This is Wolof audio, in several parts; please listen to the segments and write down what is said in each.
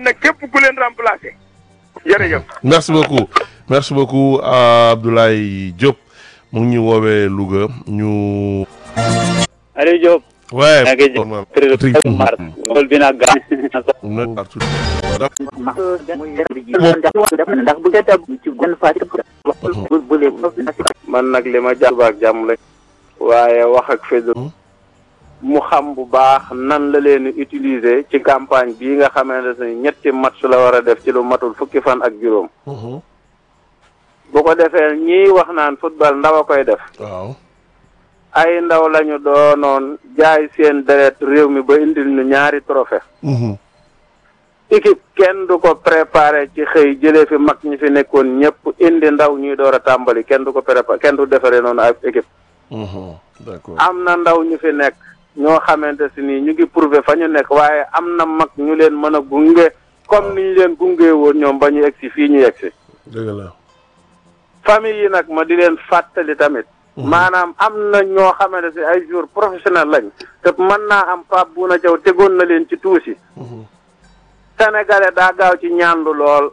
nag képp ku leen remplacer jërëjëf. merci beaucoup merci beaucoup Abdoulaye Diop mu ngi ñu woowee Louga ñu. Aliou Diop. waaye. maa ngi jëm kër Mar. loolu bi nag gaañ. ndax bu ngeen dem ci benn fàcc bu bu man nag li ma jàpp ak jàmm la waaye wax ak Fedor mu xam bu baax nan la leen utiliser ci campagne bii nga xamante ne ñetti match la war a def ci lu matul fukki fan ak juróom bu ko defee ñii wax naan football ndaw a koy def waaw. ay ndaw lañu doonoon jaay seen deret réew mi ba indil ñu ñaari trophée équipe kenn du ko préparé ci xëy jëlee fi mag ñi fi nekkoon ñëpp indi ndaw ñuy door a tàmbali kenn du ko préparé kenn du defaree noonu ak équipe d'accord am na ndaw ñu fi nekk ñoo xamante si nii ñu ngi prouvé fa ñu nekk waaye am na mag ñu leen mën a gunge comme ni ñu leen gunge woon ñoom ba ñu egg si fii ñu egg si dëgg la. famille yi nag ma di leen fàttali tamit maanaam am na ñoo xamante si ay jour professionnel lañ te mën naa am Pape Bouna Diaw tegoon na leen ci tuusi sénégalais daa gaaw ci ñaandu lool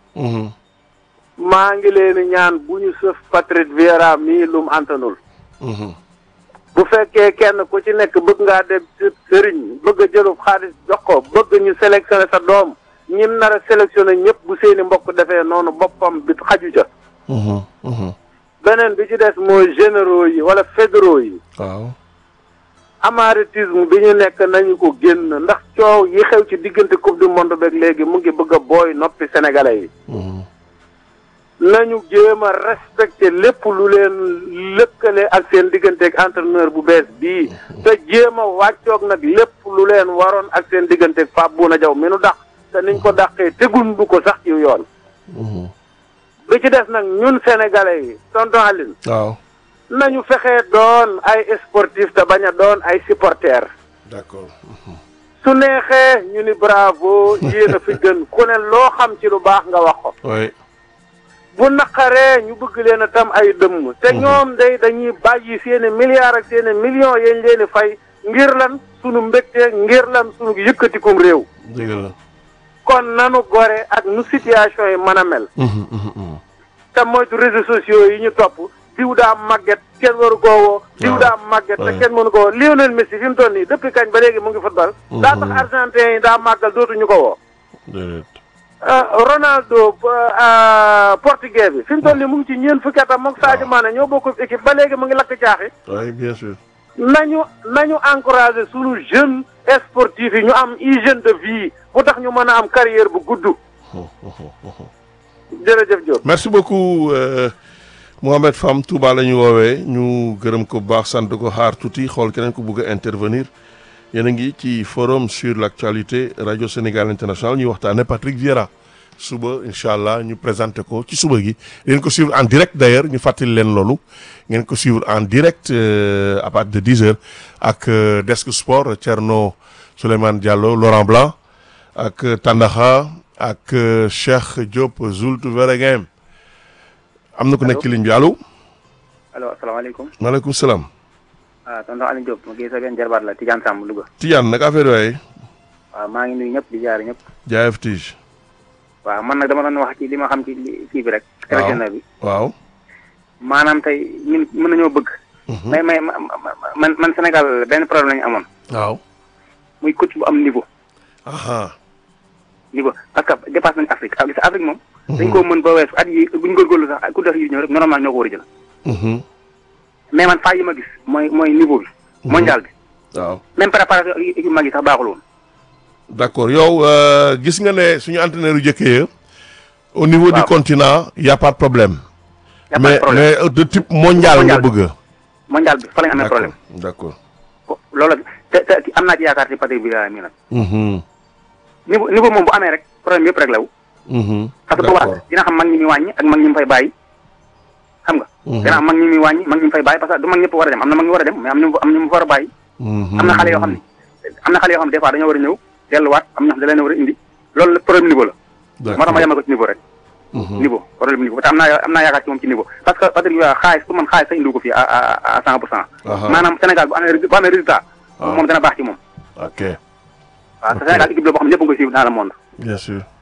maa ngi leen ñaan bu ñu sëf Patrice Vieira mii lum antanul bu fekkee kenn ku ci nekk bëgg ngaa dem ci sëriñ bëgg a jëlub xaalis jox ko bëgg ñu sélectionné sa doom ñim nar a sélectionné ñëpp bu seeni mbokk defee noonu boppam bi xaju ca beneen bi ci des mooy généraux yi wala fédéraux yi waaw. amaritisme bi ñu nekk nañu ko génn ndax coow yi xew ci diggante coupe du monde beeg léegi mu ngi bëgg a booy noppi sénégalais yi nañu jéem a respecté lépp lu leen lëkkale ak seen digganteeg entraîneur bu bees bii te jéem a wàccoog nag lépp lu leen waroon ak seen digganteeg Pape Bouna Diaw mi nu dàq te niñ ko dàqee tegundu ko sax ci yoon bi ci des nag ñun sénégalais yi tonton Aline waaw. nañu fexee doon ay sportif te bañ a doon ay supporters d'accord. su neexee ñu ni bravo yéen a fi gën ku ne loo xam ci lu baax nga wax ko oui. bu naqaree ñu bëgg leen a tam ay dëmm te ñoom day dañuy bàyyi seeni milliards ak seeni millions yañ leen di fay ngir lan sunu mbégte ngir lan sunu yëkkatikum réew dëgg la. kon nanu gore ak nu situation yi mën a mel te moytu réseaux sociaux yi ñu topp diw daa màgget kenn waru koo woo diw daa màgget te kenn mënu ko woo Lionel Messi fi mu toll nii depuis kañ ba léegi mu ngi football daa tax argentin yi daa màggal dootuñu ko woo déedéet. Ronaldo portugais bi fi mu toll nii mu ngi ci ñeent fukki atam moom Sadio Mané ñoo bokk équipe ba léegi mu ngi lakk caaxi oui bien sûr. nañu nañu encouragé sunu jeune sportif yi ñu am hygiène de vie bu tax ñu mën a am carrière bu gudd jërëjëf Diop merci beaucoup euh, Mohamed Fam Touba la ñu woowee ñu gërëm ko bu baax sant ko xaar tuuti xool keneen ko bëgg a intervenir yéen a ngi ci forum sur l'actualité radio Sénégal international ñuy waxtaane Patrick Vieira suba incha allah ñu présenté ko ci suba gi ngeen ko suivre en direct d'ailleurs ñu fàttali leen loolu ngeen ko suivre en direct euh, à partir de 10 heures ak euh, desk sport Thierno Souleymane Diallo Laurent Blanc ak Tandaxa ak Cheikh Diop Zult Veregem am na ku nekk ci ligne bi allo. allo asalaamaaleykum. maaleykum salaam. ah tonton Aliou Diop ma gis sa benn jarbaat la Tidiane Samb Louga. Tidiane nag affaire yooyu. waaw maa ngi nuyu ñëpp di jaar ñëpp. jaayef tige. waaw man nag dama doon wax ci li ma xam ci li kii bi rek. waaw sélectionneur bi. waaw. maanaam tey ñun mën nañoo bëgg. mais mais man man Sénégal benn problème la ñu amoon. waaw. muy coach bu am niveau. aha niveau parce que dépasse nañu Afrique ak gis Afrique moom. dañ koo mën ba weesu at yi bu ñu góorgóorlu sax ku def yi ñëw rek normalement ñoo ko war a jël. mais man faa yi ma gis mooy mooy niveau bi. mondial bi. waaw. même préparation ak équipe mag yi sax baaxul woon. d'accord yow euh, gis nga ne suñu entraîneur yu jëkkee ya au niveau du Waaw. continent y a pas de problème. y a pas mais de problème mais euh, de type mondial nga Mondial bi. bëgg. mondial bi fa la ñu amee d'accord problème. d'accord. ko loolu te te am naa ci yaakaar ci Patrick Vieira mii nag. Mhm. niveau niveau moom bu amee rek problème yëpp rek la wu. Mhm. parce que d'accord boobaa dina xam mag ñi muy wàññi ak mag ñi mu fay bàyyi. xam nga. Mhm. dina xam mag ñi muy wàññi mag ñi mu fay bàyyi parce que du mag ñëpp war a dem am na mag ñu war a dem mais am ñu am ñu mu war a bàyyi. Mhm. am na xale yoo xam ne am na xale yoo xam ne des fois dañoo war a ñëw delluwaat am na xam ne da leen a war a indi loolu la problème niveau la. moo tax ma yemal ko ci niveau rek. Mhm. niveau problème niveau te am naa am naa yaakaar ci moom ci niveau parce que Patrick Vieira xaalis pour man xaalis sa indiwu ko fii à à à cent pour cent. Aha. maanaam Sénégal bu amee ré- bu amee résultat. Ah. moom dana baax ci moom. ok waaw te Sénégal équipe la boo xam ne ñëpp a ngi koy suivre dans le monde. bien sûr